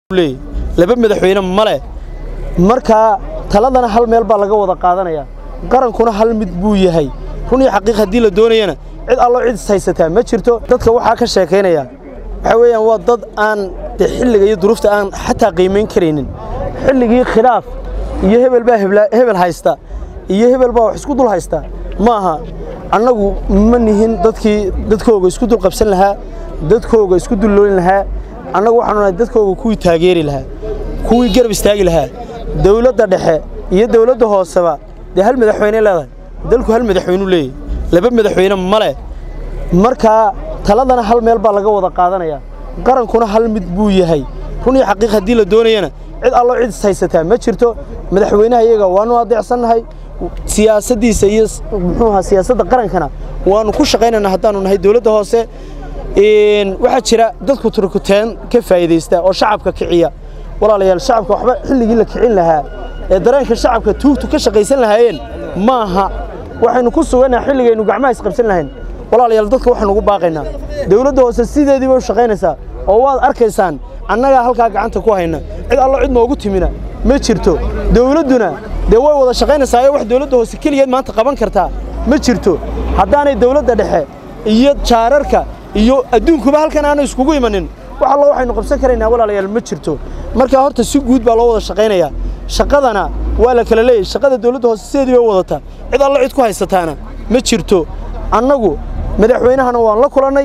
laba madaxweyne male markaa taladana hal meel baa laga wada qaadanaya qarankuna hal mid buu yahay run iyo xaqiiq haddii la doonayana cid allo cid is haysataa ma jirto dadka waxaa ka sheekaynaya waxaa weeyaan waa dad aan de xilliga iyo duruufta aan xataa qiimayn karaynin xilligii khilaaf iyo hebel baa hebel haysta iyo hebel baa wax isku dul haysta ma aha annagu ma nihin dadkii dadkooga isku dul qabsan lahaa dadkooga isku dulloolin lahaa annagu waxaanu nahay dadkooga kuwii taageeri lahaa kuwii garab istaagi lahaa dawladda dhexe iyo dawladda hooseba dee hal madaxweyne leedahay dalku hal madaxweyneu leeyahy laba madaxweyne male markaa taladana hal meel baa laga wada qaadanaya qarankuna hal mid buu yahay run iyo xaqiiq haddii la doonayana cid allo cid is haysataa ma jirto madaxweynaha iyaga waanu adeecsannahay siyaasaddiisa iyo muxuu ahaa siyaasadda qarankana waanu ku shaqaynaynaa haddaanu nahay dawladda hoose waxaa jira dadku turkuteen ka faa'iidaysta oo shacabka kiciya walaalayaal shacabka waxba xilligii la kicin lahaa ee dareenka shacabka tuugtu ka shaqaysan lahaayeen ma aha waxaynu ku sugannaha xilligaynu gacmaha isqabsan lahayn walaalayaal dadka waxaanu ugu baaqaynaa dawladda hoose sideediiba u shaqaynaysaa oo waad arkaysaan annagaa halkaa gacanta ku hayna cid allo cid noogu timina ma jirto dawladduna dee way wada shaqaynaysaa ee wax dawladda hoose keligeed maanta qaban kartaa ma jirto haddaanay dawladda dhexe iyo jaararka iyo adduunkuba halkan aanu iskugu imanin wax allo waxaynu qabsan karaynaa walaalayaal ma jirto markaa horta si guud baa loo wada shaqaynayaa shaqadana waa la kala leeyahy shaqada dawladda hoose sideedii bay wadataa cid allo cid ku haysataana ma jirto annagu madaxweynahana waan la kulannay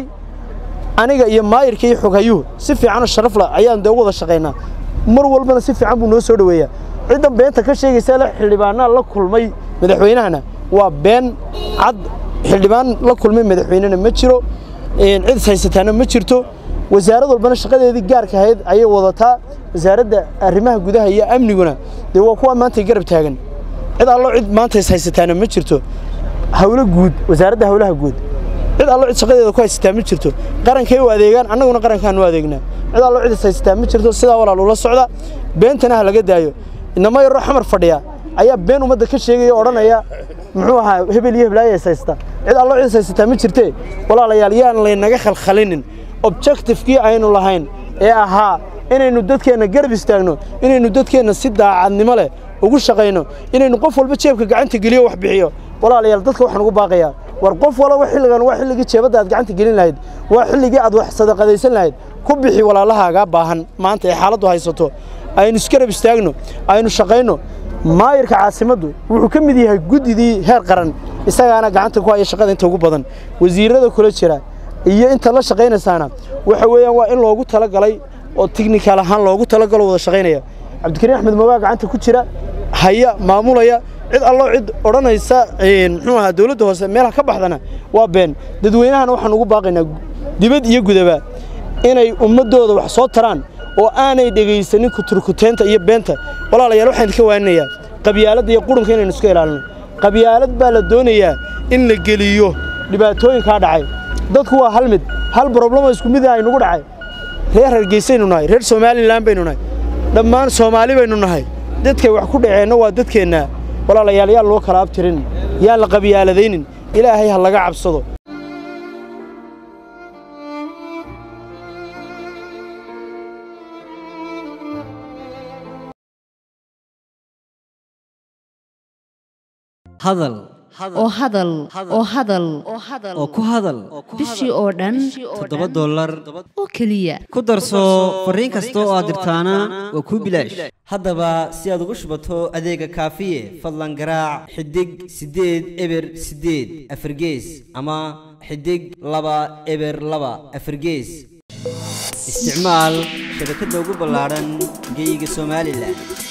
aniga iyo maayirka iyo xoghayuhu si fiicanoo sharafla ayaan dee ugu wada shaqaynaa mar walbana si fiican buu noo soo dhoweeyaa cidda beenta ka sheegaysa le xildhibaanaa la kulmay madaxweynahana waa been cad xildhibaan la kulmay madaxweynena ma jiro cid is haysataana ma jirto wasaarad walbana shaqadeedii gaarka ahayd ayay wadataa wasaaradda arrimaha gudaha iyo amniguna dee waa kuwa maanta garab taagan cid allo cid maanta is haysataana ma jirto hawlo guud wasaaradda hawlaha guud cid allo cid shaqadeeda ku haysataa ma jirto qarankay u adeegaan annaguna qarankaan u adeegnaa cid allo cid is haysataa ma jirto sidaa walaal ula socda beentana ha laga daayo inama yaroo xamar fadhiya ayaa been ummadda ka sheegaya o odhanaya muxuu ahaa hebel iyo heblaaya is haysta cid allo cid is haysataa ma jirtee walaalayaal yaan laynaga khalkhalinin objectifkii aynu lahayn ee ahaa inaynu dadkeenna garab istaagno inaynu dadkeenna si daacadnimo leh ugu shaqayno inaynu qof walba jeebka gacanta geliyo wax bixiyo walaalayaal dadka waxaan ugu baaqayaa war qof walaba xilligan waa xilligii jeebadda aad gacanta gelin lahayd waa xilligii aad wax sadaqadaysan lahayd ku bixi walaalahaagaa baahan maanta ee xaaladdu haysato aynu isgarab istaagno aynu shaqayno maayirka caasimaddu wuxuu ka mid yahay guddidii heer qaran isagaana gacanta ku haya shaqada inta ugu badan wasiirrada kula jira iyo inta la shaqaynaysaana waxa weeyaan waa in loogu talagalay oo tignikaal ahaan loogu talagalo wada shaqaynaya cabdikariin axmed moogaa gacanta ku jira haya maamulaya cid allo cid odhanaysa muxuu ahaa dawladda hoose meelaha ka baxdana waa been dadweynahana waxaan ugu baaqaynaa dibad iyo gudaba inay ummaddooda wax soo taraan oo aanay dhegaysanin kuturkuteenta iyo beenta walaalayaal waxaan idinka waaninayaa qabyaaladda iyo qurunka inaynu iska ilaalino qabyaalad baa la doonayaa in la geliyo dhibaatooyinkaa dhacay dadku waa hal mid hal broblemo isku mid aynugu dhacay reer hargeysaynu nahay reer somalilan baynu nahay dhammaan soomaali baynu nahay dadkay wax ku dhaceenna waa dadkeenna walaalayaal yaan loo kala abtirin yaan la qabyaaladaynin ilaahay ha laga cabsado hadal oo hadal oo hadal oo ku hadal bishii oo dhan toddoba dollar oo keliya ku darso fariin kasta oo aad dirtaana waa kuu bilaash haddaba si aad ugu shubato adeega kaafiye fadlan garaac xidig siddeed eber siddeed afargees ama xidig laba eber laba afargees isticmaal shabakadda ugu ballaadhan geyga somalilan